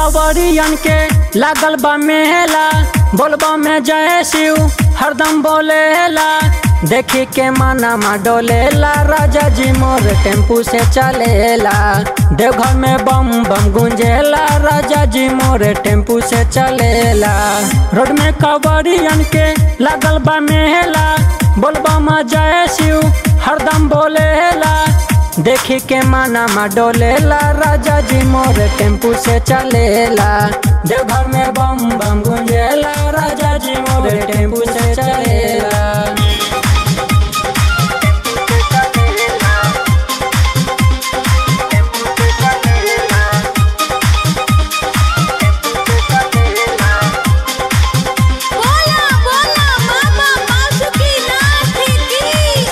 कावरियन के लागल बा मेला बोलबा में जय शिव हरदम बोलेला देखी के माना मा डोलेला राजा जी मोर टेम्पू से चलेला देवघर में बम बम गुंजेला राजा जी मोर टेम्पू से चलेला रोड में कावरियन के लागल बा मेला बोलबा में जय शिव हरदम बोलेला देखी के माना मा डोलेला राजा जी मोर टेम्पू से चलेला देवघर में बम बम गुंजेला राजा जी मोर टेम्पू से चलेला बोला बोला मामा मासुकी नाथ की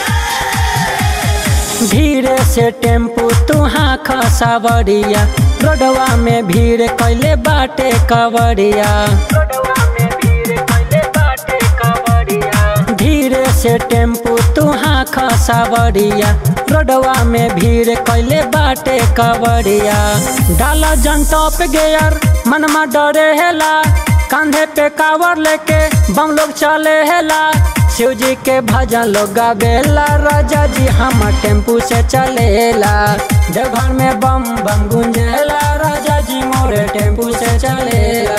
धीरे से टेम्पू तुहा खसावरिया रोडवा में भीड़ कैले बाटे कवरिया धीरे से टेम्पू तुहा खसावरिया रोडवा में भीड़ कैले बाटे कवरिया डाला जन टॉप गेयर मनमा डरे हेला कंधे पे कावर लेके बम लोग चले हेला शिव जी के भजन लोग गावेला राजा जी हम टेम्पू से चलेला देवघर में बम बम गुंजेला राजा जी मोरे टेम्पू से चलेला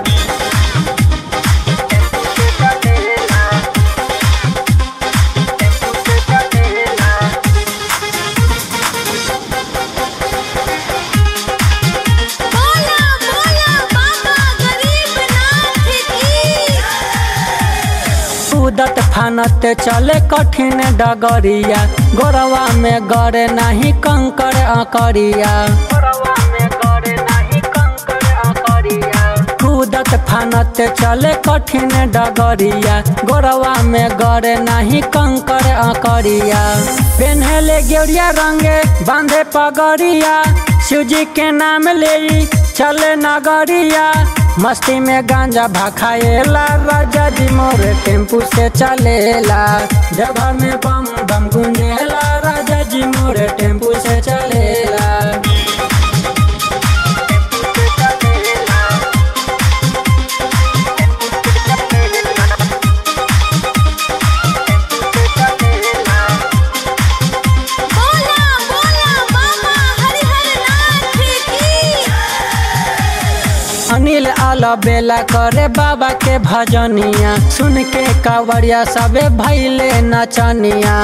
बोला बोला बाबा गरीब नाथ की उदत फानत चले कठिन डगरिया गोरवा में गड़े नहीं कंकर अकरिया कूदत फानत चले कठिन डगरिया गोरवा में गड़े नहीं कंकर अकरिया पेन्हले गेरिया रंगे बांधे पगड़िया शिवजी के नाम ले चले नगरिया मस्ती में गांजा भाखाएला राजा जी मोरे टेम्पू से चलेला जगह में बम बम गुंजेला राजा जी मोरे टेम्पू से चलेला बोला बोला बाबा हरिहर नाथ की अनिल आला बेला करे बाबा के भजनिया सुन के कावड़िया सबे भैले नचनिया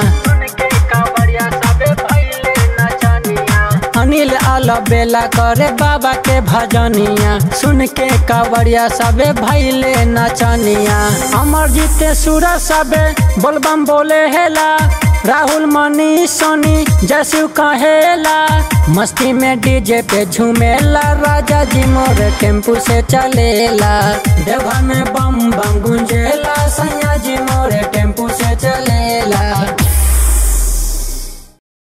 अनिल आला बेला करे बाबा के भजनिया सुन के कावड़िया सबे भैले नचनिया अमर जीते सूरा सबे बोलबम बोले हेला राहुल मनी सोनी जसु कहेला मस्ती में डीजे पे झूमेला राजा जी मोर टेम्पू से चलेला देवघर में बम बम गुंजेला सैया जी मोर टेम्पू से चलेला